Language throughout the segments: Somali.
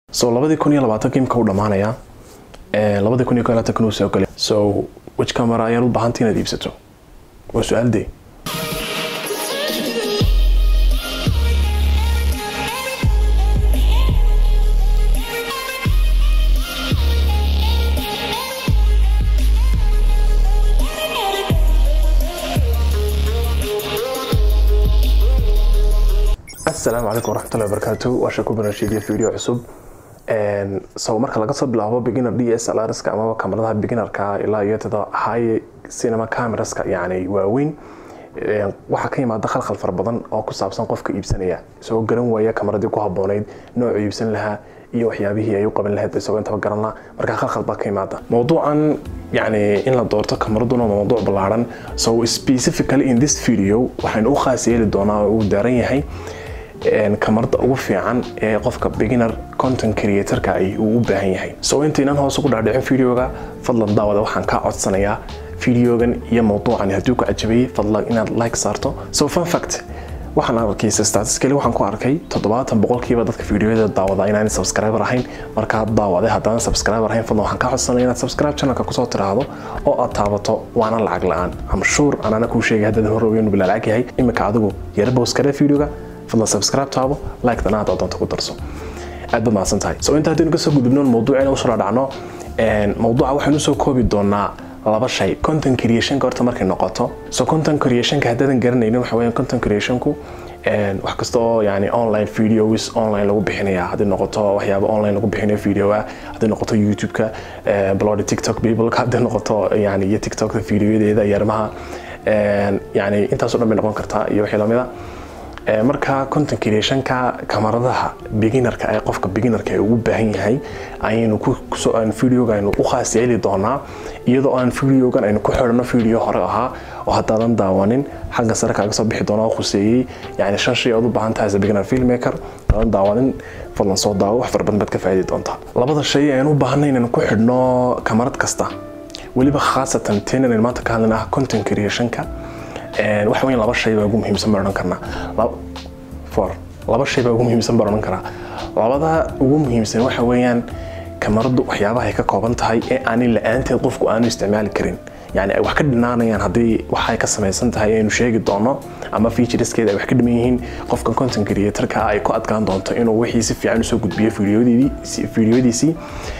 so labadii kun iyo labaatan imka u dhamaanaya labadii kun iyo ko labaatan uu soo galay so which camera ayaad u baahantay inaad iibsato waa su-aal dee asalaamu calaykum waraxmatullahi wabarakaatu waa sheeko barnaamijyadii video cusub so marka laga soo bilaabo beginner d s l rska amaba kamaradaha beginnerka ilaa iyo tada high cinema cameraska yani waaweyn waxaa ka yimaada khalkhal fara badan oo ku saabsan qofka iibsanaya isagoo garan waaya kamaradii ku haboonayd noocu iibsan lahaa iyo waxyaabihii ay u qaban lahayd isagoo intaba garan laha markaa khalkhal baa ka yimaada mowduucan yani in la doorto kamaraduna waa mowduuc ballaaran so specifically in this video waxaynu u khaas yeeli doonaa oo uu daaran yahay kamarada ugu fiican ee qofka beginner content creatorka ay uu u baahan yahay so intaynan hoos ugu dhaadhicin videoga fadlan daawada waxaan kaa codsanayaa videogan iyo mowduucan hadduu ku cajabayay fadlan inaad like saarto so fun fact waxaan arkay statistically waxaan ku arkay toddobaatan boqolkiiba dadka videoyada daawada inaan subscriber ahayn markaad daawaday haddana subscriber ahayn fadlan waxaan kaa codsanaya inaad subscribe channelka kusoo tiraahdo oo aad taabato waana lacag la-aan am sure anana kuu sheegay haddaadan hore ogeyn bila lacag yahay iminka adigu yara bowskare videoga fadlan subscribe taabo like dana aad doonto ku darso aad baad mahadsan tahay so inta haddaynu kasoo gudubno mawduucina usoo dhacno mawduuca waxaynu soo koobi doonaa laba shay content creationka horta markay noqoto so content creationka haddaadan garanaynin waxa weeyaan content creationku wax kasta oo yani online videos online lagu bixinaya hadday noqoto waxyaaba online lagu bixinayo video ah hadday noqoto youtube-ka blog tiktok people hadday noqoto yani iyo tiktokka videoyadeeda iyo arrimaha yani intaasoo dhan bay noqon kartaa iyo wixii lamida marka content creationka kamaradaha beginnerka ee qofka beginnerka ee ugu baahan yahay ayaynu videoga aynu u khaas yeeli doonaa iyadoo aan videogan aynu ku xidhano video hore ahaa oo haddaadan daawanin xagga sare kaaga soo bixi doona oo khuseeyey yani shan shay ood u baahan tahay as a beginner filmmaker haddaadan daawanin fadlan soo daawo wax fara badan baad ka faa'iidi doontaa labada shay aynu u baahanay inaynu ku xidhno kamarad kasta weliba khaasatan teen inaynu maanta ka hadlin ah content creationka waxa weyn laba shay baa ugu muhiimsan baan odhan karnaa for laba shay baa ugu muhiimsan baan odhan karaa labada ugu muhiimsan waxa weeyaan kamaradu waxyaabaha ay ka kooban tahay ee aanin la-aanteed qofku aanu isticmaali karin yani ay wax ka dhinaanayaan haddii waxay ka samaysan tahay aynu sheegi doono ama featureskeeda ay wax ka dhiman yihiin qofka content creatorka ay ku adkaan doonto inuu wixii si fiican usoo gudbiyo videoyadiisii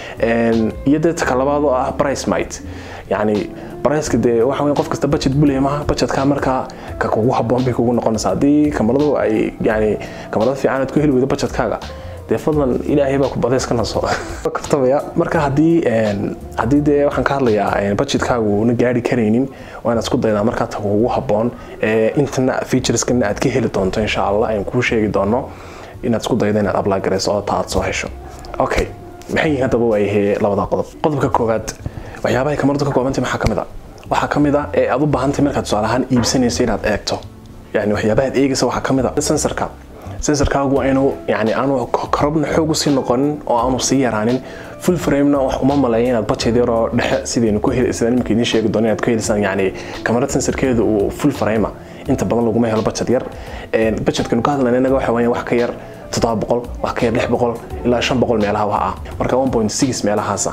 iyo dee taka labaad oo ah price might yani barayska dee waxa weyn qof kasta budget bulaya maha budgetka markaa ka kugu habboon bay kugu noqonaysaa haddii kamaradu ay yani kamarada fiican aad ku heli weydo budgetkaaga dee fadlan ilaahay baa ku badays ka naso kaftabaya marka haddii haddii dee waxaan ka hadlayaa budgetkaagu una gaari karaynin waa inaad isku daydaa markaa ta kugu habboon intana featureskana aad ka heli doonto insha allah ayaan kuu sheegi doono inaad isku daydo inaad apply garayso oo ta aad soo hesho okay maxay yihiin haddaba waayahee labada qodob qodobka koowaad waxyaabahay kamaradu ka koobantay maxaa kamid a waxaa kamid a ee aad u baahantay markaad tusaale ahaan iibsanayso inaad eegto yani waxyaabahaad eegaysa waxaa kamid a sensorka sensorkaagu waa inuu yani aanu korobna xoog usii noqonin oo aanu sii yaraanin full framena wax uma maleeya inaad budget yaroo dhexe sidaynu ku heli sidaan imika idiin sheegi doono inaad ku helisaan yani kamarad sensorkeedu uu full frame inta badan laguma helo budget yar budgetkanu ka hadlayna inaga waxa weeyaan wax ka yar toddoba boqol wax ka yar lix boqol ilaa shan boqol meelaha wax ah marka one point six meelahaasa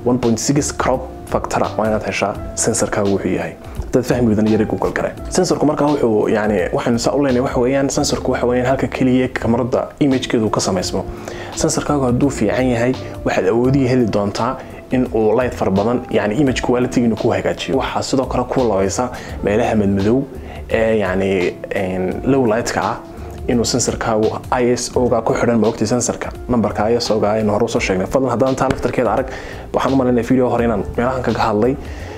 1.6 crop factora waa inaad heshaa sensorkaagu wuxuu yahay dad fahmi wadan yara google gare sensorku markaa wuxuu yani waxaynu saa u leenahay waxa weeyaan sensorku waxa weeyaan halka keliya kamarada imagekeedu ka samaysmo sensorkaagu hadduu fiican yahay waxaad awoodii heli doontaa in uu light fara badan yani image quality inuu ku hagaajiyo waxaa sidoo kale ku labaysa meelaha madmadow ee yani low lightka ah inuu sensorkaagu iso-ga ku xidhan maogtay sensorka nambarka iso-ga aynu hore usoo sheegnay fadlan haddaan taa laftarkeeda arag waxaan u malaynaya video hore inaan meelahan kaga hadlay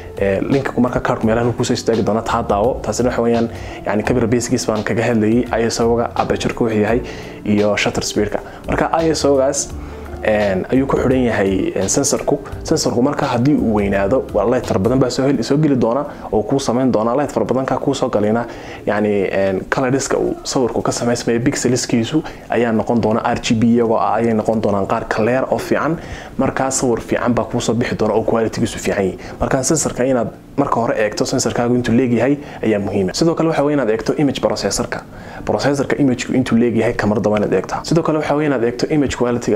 linka marka kaarku meelahan kusoo istaagi doona taa daawo taasina waxa weeyaan yani camera basekiis baan kaga hadlayay iso-ga apertureka wuxuu yahay iyo shutter speedka marka iso-gaas ayuu ku xidhan yahay sensorku sensorku marka haddii uu weynaado light fara badan baa soo geli doona oo kuu samayn doona light fara badanka kuu soo galina yani coloriska uu sawirku ka samaysmaya pixelskiisu ayaa noqon doona r g b iyagoo ah ayay noqon doonaan qaar clear oo fiican markaa sawir fiican baa kuusoo bixi doona oo qualitygiisu fiican yahay marka sensorka inaad marka hore eegto sensorkaagu intuu leegyahay ayaa muhiima sidoo kale waxa wey inaad eegto image processorka processorka imageku intuu leegyahay kamarada waa inaad eegtaa sidoo kale waxa wey inaad eegto image qualityga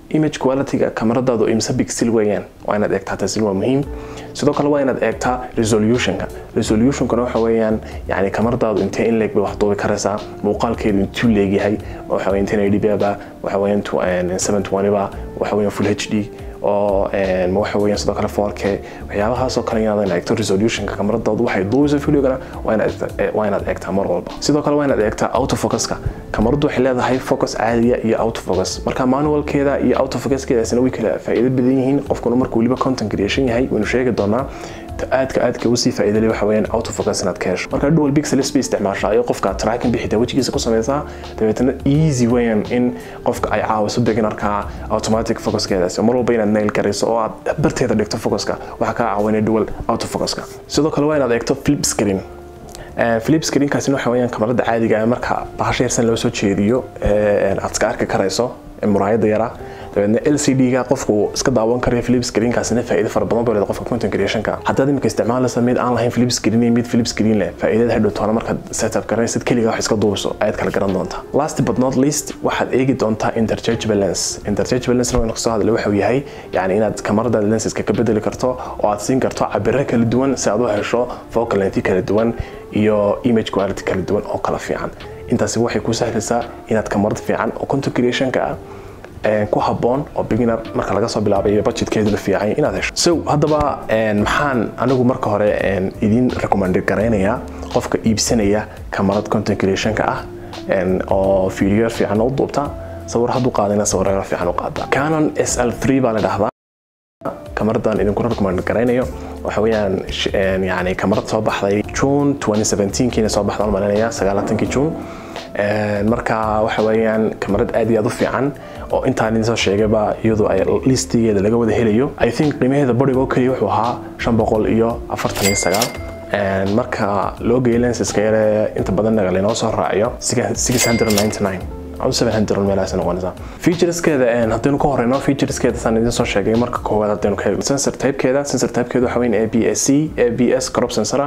image qualityga kamaradaadu imse pixel weeyaan waa inaad eegtaa taasi waa muhiim sidoo kale waa inaad eegtaa resolutionka resolutionkana waxa weeyaan yani kamaradaadu intee in leeg bay wax duubi karaysaa muuqaalkeedu intuu leegyahay waxa weeyaan 1080 ba waxa weeyaan 720 ba waxa weeyaan full hd oo waxa weeyaan sidoo kale 4k waxyaabahaasoo kale inaad eegto resolutionka kamaradaadu waxay duubayso videogana waa inaad eegtaa mar walba sidoo kale waa inaad eegtaa autofocuska kamaradu waxay leedahay focus caadiya iyo autofocus marka manualkeeda iyo autofocuskeedaasina way kala faa'iido badan yihiin qofkuna markuu weliba content creation yahay waynu sheegi doonaa aadka aadka usii faa'iidale waxa weeyaan autofocus inaad ka hesho marka dual pixels bay isticmaashaa iyo qofka tracking bixita wejigiisa ku samaysaa dabeetana easy weeyaan in qofka ay caawiso beginarka automatic focuskeedaasi mar walba inaad nail garayso oo aad barteeda dhigto focuska waxaa kaa caawinaya dual autofocuska sidoo kale waa inaad eegto flip screen flip screenkaasina waxa weeyaan kamarada caadiga marka bahasha yarsan loo soo jeediyo aad iska arki karayso muraayada yara dabeedna lcd-ga qofku iska daawan karayo flip screenkaasina faa'iido fara badan buu leedahay qofka content creationka haddaad imika isticmaalaysa mid aan lahayn flip screen iyo mid flip screen leh faa'iidada hadhow toona markaad setup garanaysid keliga wax iska duubiso ayaad kala garan doontaa last but not least waxaad eegi doontaa interchangeable lens interchangeable lens waynu kasoo hadlay waxa uu yahay yani inaad kamarada lenseska ka bedeli karto oo aad siin karto cabiro kala duwan si aad u hesho focal length kala duwan iyo image quality kala duwan oo kala fiican intaasi waxay ku sahlaysaa inaad kamarad fiican oo content creationka ah ku haboon oo beginner marka laga soo bilaabay budgetkeedu la fiican inaad hesho so haddaba maxaan anigu marka hore idin recommend garaynayaa qofka iibsanaya kamarad content creationka ah oo video fiican u duubta sawir hadduu qaadayna sawirro fiican u qaada canon sl3 baa la dhahdaa kamaradan idinku recommend garaynayo waxa weeyaan yani kamarad soo baxday june 2017 kiina soo baxda malinaya 9 june marka waxa weeyaan kamarad aad iyo aad u fiican oo intaan idin soo sheegayba iyadoo ay listigeeda laga wada helayo i think qiimaheeda barigo keliya wuxuu ahaa shan boqol iyo afartan iyo sagaal marka loo geeyay lenseska yare inta badan lainoo soo raaciyo six hundred ninety nine أو 700 meelahaas noqonaysaa featureskeeda haddaynu ka horeyno featureskeeda saan idin soo sheegay marka koowaad haddaynu ka eegno sensor typekeeda sensor typekeeda waxa weyn ABS-C ABS crop sensora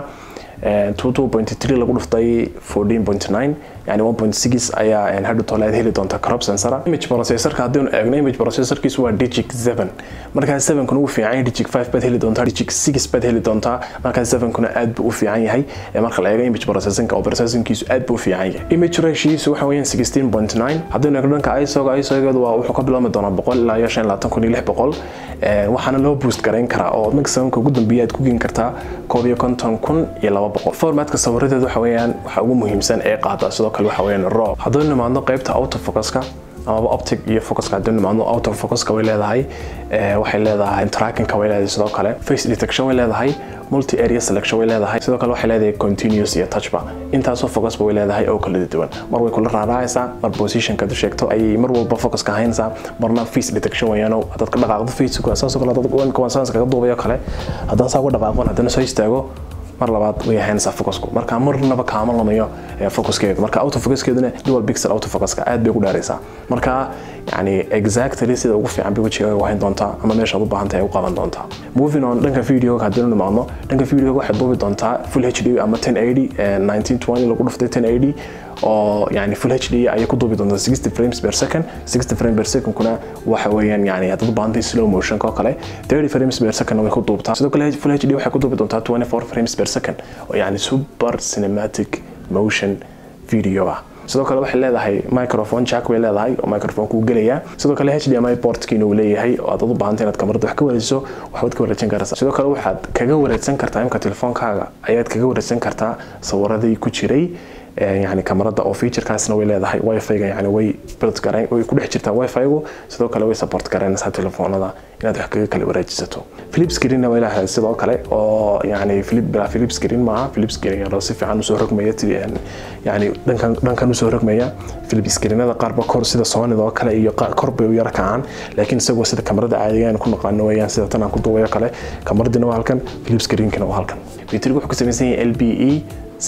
22.3 lagu dhuftay 14.9 yani 1.6 ayaa hadhu toleed heli doonta crop sensora image processorka haddaynu eegno image processorkiisu waa digic 7 markaa 7 kuna uu fiican yahay digic 5 baad heli doontaa digic 6 baad heli doontaa markaa 7 kuna aad buu u fiican yahay marka la eego image processingka oo processingkiisu aad buu u fiican yahay image ratioisu waxa weeyaan 16.9 haddaynu eegno dhanka ISO-ga ISO-geedu waa wuxuu ka bilaabmi doonaa 100 ilaa iyo 52600 waxaana loo boost garayn karaa oo maximumka ugu dambeeya aad ku geen kartaa koob iyo konton kun iyo laba boqol formatka sawiradeedu waxa weeyaan waxa ugu muhiimsan ee qaada sidoo kale waxa weeyaan raw haddaynu nimaadno qaybta autofocuska amaba optic iyo focuska haddaynu nimaadno autofocuska way leedahay waxay leedahay trackingka way leedahay sidoo kale face detection way leedahay multi area selection way leedahay sidoo kale waxay leedahay continuous iyo touchba intaasoo focusba way leedahay oo kala duwan mar way kula raaraacaysaa mar positionka du sheegto ayay mar walba focuska haynaysaa marna face detection weeyaan haddaad ka dhaqaaqdo facebook saasoo kale haddaad kuwansaans kaga duubayo kale haddaan saa uga dhaqaaqon haddana soo istaago mar labaad way ahaynaysaa focusku marka marnaba kaama lumayo focuskeedu marka autofocuskeeduna dual pixel autofocuska aad bay ugu dheeraysaa marka yani exactly sida ugu fiican bay wejigaaga wahayn doontaa ama meeshaad u baahan tahay u qaban doontaa moving on dhanka videoga haddaynu nimaadno dhanka videoga waxaad duubi doontaa full hd ama 1080 1920 lagu dhuftay 1080 oo yani full hd ayay ku duubi doontaa 60 frames per second 60 frames per second kuna waxa weeyaan yani haddaad u baahan tahay slow motion oo kale 30 frames per second way ku duubtaa sidoo kale full hd waxay ku duubi doontaa 24 frames per second oo yani super cinematic motion video ah sidoo kale waxay leedahay microphone jack way leedahay oo microphone kuu gelaya sidoo kale hdmi portkiina uu leeyahay oo aad u baahantay inaad kamarada wax ka wareejiso waxbaad ka wareejin karaysaa sidoo kale waxaad kaga wareegsan kartaa imka telefoonkaaga ayaad kaga wareegsan kartaa sawiradii ku jiray yani kamarada oo featurekaasna way leedahay wifi-ga yani way build garayn way ku dhex jirtaa wifi-gu sidoo kale way support garaynaysaa telefoonada inaad wax kaga kala wareejisato flip screenna way leedahay sidoo kale oo yani flip bilaa flip screen maaha flip screen si fiican usoo rogmaya yani dhankan dhankan usoo rogmaya flip screenada qaarba kor sida soonida oo kale iyo kor bay u yara kacaan laakiin isagoo sida kamarada caadiga aan ku naqaano weeyaan sida tan aan ku duubayo kale kamaradina waa halkan flip screenkina waa halkan batteriga wuxuu ku samaysan yahay lbe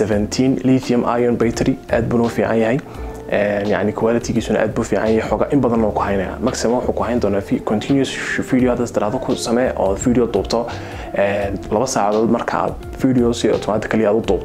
17 lithium ion battery aad buu noo fiican yahay yani qualitygiisuna aad buu fiican yahay xoga in badan oo ku haynaya maximum wuxuu ku hayn doonaa continuous video haddaad tiraahdo ku samee oo video duubto laba saacadood marka aad video si automatically aad u duubto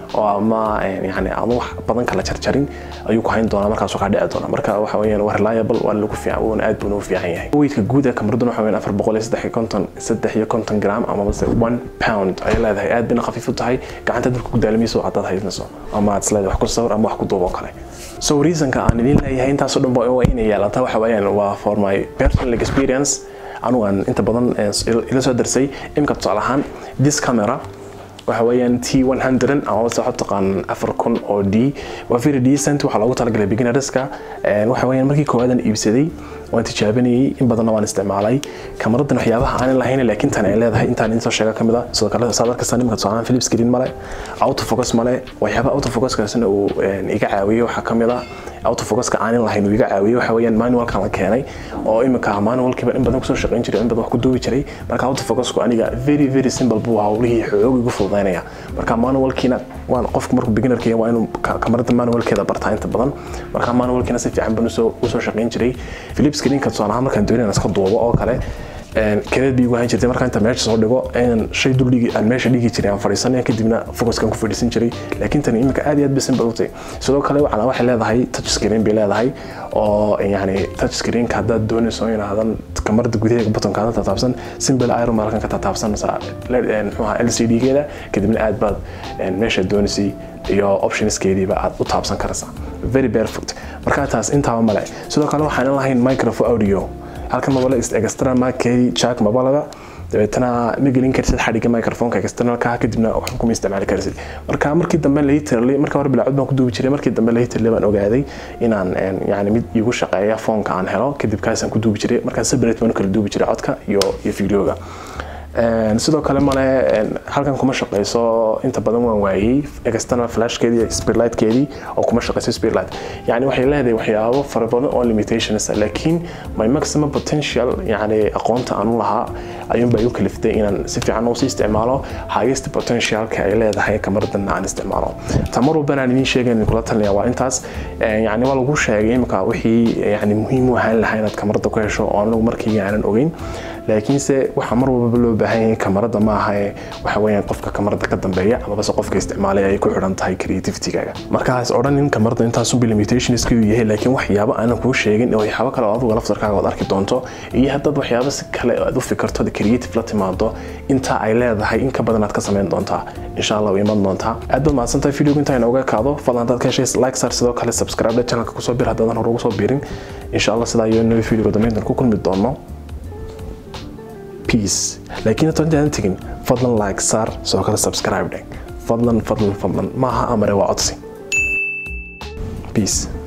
oo ama yani aan wax badan kala jarjarin ayuu ku hayn doonaa markaasuu kaa dhici doona marka waxa weeyaan waa reliable waa lagu fiican wuuna aad buuna u fiican yahay weydka guud ee kamaradun waxa weeyaan afar boqol iyo saddex iyo konton saddex iyo konton gram ama base one pound ayay leedahay aad bayna khafiif u tahay gacanta dadka ku daalamayso haddaad haydnayso ama aad isleedahay wax ku sawir ama wax ku duubo kale so reasonka aan idin leeyahay intaasoo dhan waa inay yeelata waxa weeyaan waa for my personal experience anugu aan inta badan ila soo darsay imka tusaale ahaan this camera waxa weeyaan t 100 ama se waxaad taqaan afar kun oo d waa very decent waxaa loogu talagalay beginnerska waxa weeyaan markii koowaadaan iibsaday waan tijaabanayay in badanna waan isticmaalay kamaradan waxyaabaha aanan lahayn laakiin tan ay leedahay intaan insoo sheega kamid a sidoo kale saad arkaysaa nimanka tusaalahaan philips screen male autofocus male waxyaabaha autofocuskaasina uu iga caawiyey waxaa kamid a autofocuska aanan lahayn uu iga caawiyey waxa weeyaan manualkan la keenay oo imika manualkiiba in badan kusoo shaqayn jiray in badan wax ku duubi jiray marka autofocusku aniga very very simple buu hawlihii xoog igu fududaynaya marka manualkiina waan qofku markuu beginnerka waa inuu kamarada manualkeeda bartaa inta badan marka manualkiina si fiican baan usoo shaqayn jiray philips screenka tusaale ahaan markaan doonayna iska duubo oo kale kadeed bii igu hayn jirtay markaa inta meesha soo dhigo inaan shay dul dhigi aan meesha dhigi jiray aan fadhiisanaya kadibna focuskan ku fadhiisan jiray laakiin tani iminka aad iyo aad bisin badutay sidoo kale waxaa waxay leedahay touch screen bay leedahay oo yani touch screenka haddaad doonayso inaadan kamarada gudaheega butonkaadan tataabsan simple iron markan ka tataabsanaysaa muxuuha l c d geeda kadibna aad baad meesha doonaysay iyo optionskeediiba aad u taabsan karaysaa very barefoot markaa taas intaaba male sidoo kale waxaan lahayn microphone audio halkan mabale extra markeedi jack mabalaba dabeetana ma gelin karsid xadhigga microfonka externalka kadibna wax kuma isticmaali karsid marka markii dambe literally marka hore bilaacud baan ku duubi jiray markii dambe literally baan ogaaday inaan yani mid igu shaqeeya foonka aan helo kadib kaasaan ku duubi jiray markaa separate baan u kala duubi jiray codka iyo iyo videoga sidoo kale male halkan kuma shaqeyso inta badan waan waayey external flashkeedii spearlightkeedii oo kuma shaqeyso spearlight yani waxay leedahay waxyaabo fara badan oo limitations laakiin my maximum potential yani aqoonta aan u lahaa ayuunba igu kaliftay inaan si fiican usii isticmaalo highest potentialka ay leedahay kamaradan aan isticmaalo tamar walbana aan idiin sheegayn kula talinaya waa intaas yani waa lagu sheegay imika wixii yani muhiim u ahaan lahaa inaad kamarada ku hesho oo anagu markii aanan ogeyn laakiinse waxaa mar walbaba loo baahan yahay kamarada maaha ee waxa weeyaan qofka kamarada ka dambeeya amabase qofka isticmaalaya ay ku xidhan tahay creativitygaaga markaas odhan in kamarada intaasunba limitationska uu yahay laakiin waxyaabo aanan kuu sheegin oo waxyaabo kale oo adigu laftarkaaga ood arki doonto iyo haddaad waxyaabo si kale aad u fikirto creative la timaado inta ay leedahay in ka badan aad ka samayn doontaa insha allah way iman doontaa aad baad mahadsantahay videoga intaa inooga kaado fadlan haddaad ka heshay like sar sidoo kale subscribe channelka kusoo bir haddaadan hore ugu soo biirin insha allah sidaa iyo nabi videoga dambeyntan ku kulmi doono peace laakiin inta intaadan tegin fadlan like saar sidoo kale subscribe dheg fadlan fadlan fadlan maaha amare waa codsi peace